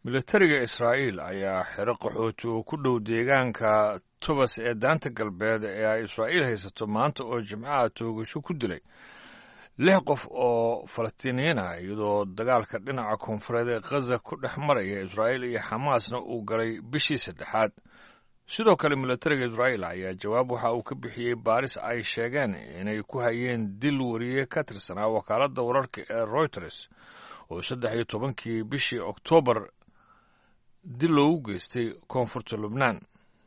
militariga israa'iil ayaa xero qaxooti oo ku dhow deegaanka tubas ee daanta galbeed ee ay israa'iil haysato maanta oo jimcaha toogasho ku dilay lix qof oo falastiiniyiin ah iyadoo dagaalka dhinaca koonfureed ee khaza ku dhex maraya israa'iil iyo xamaasna uu galay bishii saddexaad sidoo kale militariga israa'iil ayaa jawaab waxa uu ka bixiyey baaris ay sheegeen inay ku hayeen dil wariye ka tirsanaa wakaaladda wararka ee royters oo saddex iyo tobankii bishii oktoobar dil loogu geystay koonfurta lubnaan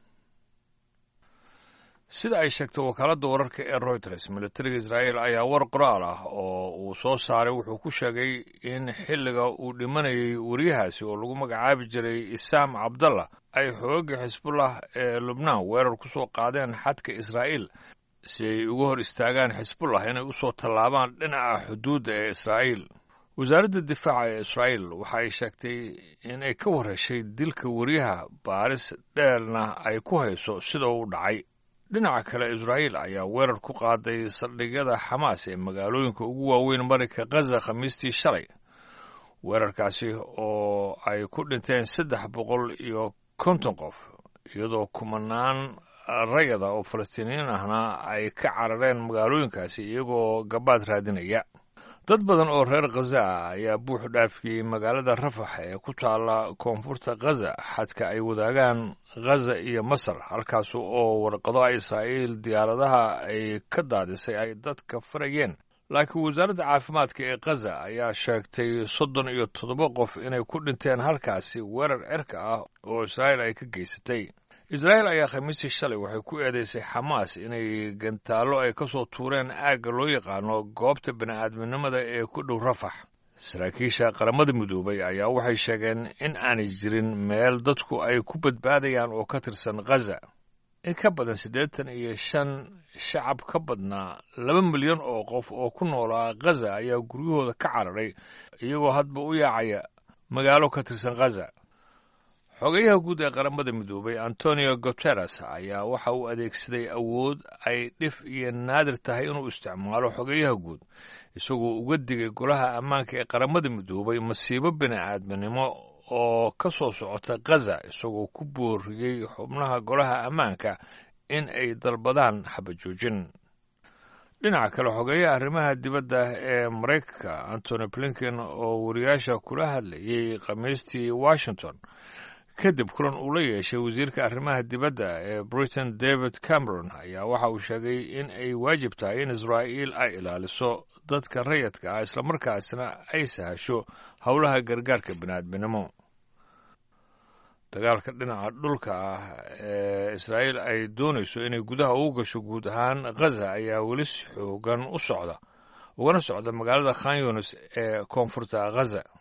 sida ay sheegtay wakaaladda wararka ee royters militariga israa'iil ayaa war qoraal ah oo uu soo saaray wuxuu ku sheegay in xilliga uu dhimanayay wariyahaasi oo lagu magacaabi jiray isaam cabdallah ay xoogagga xisbullah ee lubnaan weerar ku soo qaadeen xadka israa'iil si ay uga hor istaagaan xisbullah inay u soo tallaabaan dhinaca xuduudda ee israa'iil wasaaradda difaaca ee israa'iil waxa ay sheegtay in ay ka warheshay dilka wariyaha baaris dheerna ay ku hayso sida uu dhacay dhinaca kale israa'iil ayaa weerar ku qaaday saldhigyada xamaas ee magaalooyinka ugu waaweyn marinka khaza khamiistii shalay weerarkaasi oo ay ku dhinteen saddex boqol iyo konton qof iyadoo kumanaan rayada oo falastiiniyiin ahna ay ka carareen magaalooyinkaasi iyagoo gabaad raadinaya dad badan oo reer khaza ah ayaa buux dhaafiyey magaalada rafax ee ku taalla koonfurta khaza xadka ay wadaagaan khaza iyo masar halkaas oo warqado israa'iil diyaaradaha ay ka daadisay ay dadka farayeen laakiin wasaaradda caafimaadka ee khaza ayaa sheegtay soddon iyo toddoba qof inay ku dhinteen halkaasi weerar cirka ah oo israa'iil ay ka geysatay israa'iil ayaa khamiistii shalay waxay ku eedeysay xamaas inay gantaallo ay ka soo tuureen aagga loo yaqaano goobta bini'aadminimada ee ku dhow rafax saraakiisha qaramada midoobay ayaa waxay sheegeen in aanay jirin meel dadku ay ku badbaadayaan oo ka tirsan khaza in ka badan siddeetan iyo shan shacab ka badnaa laba milyan oo qof oo ku noolaa khaza ayaa guryahooda ka cararay iyagoo hadba u yaacaya magaalo ka tirsan khaza xogayaha guud ee qaramada midoobay antonio guteres ayaa waxa uu adeegsaday awood ay dhif iyo naadir tahay inuu isticmaalo xogayaha guud isagoo uga digay golaha ammaanka ee qaramada midoobay masiibo bini'aadminimo oo ka soo socota khaza isagoo ku booriyey xubnaha golaha ammaanka in ay dalbadaan xabajoojin dhinaca kale xogeeyaha arrimaha dibadda ee maraykanka antony blinken oo wariyaasha kula hadlayey khamiistii washington kadib kulan uu la yeeshay wasiirka arrimaha dibadda ee britain david cameron ayaa waxa uu sheegay in ay waajib tahay in israa'iil ay ilaaliso dadka rayadka ah islamarkaasna ay sahasho howlaha gargaarka bini'aadminimo dagaalka dhinaca dhulka ah ee israa'iil ay doonayso inay gudaha ugu gasho guud ahaan khaza ayaa weli si xoogan u socda ugana socda magaalada khan yunis ee koonfurta khaza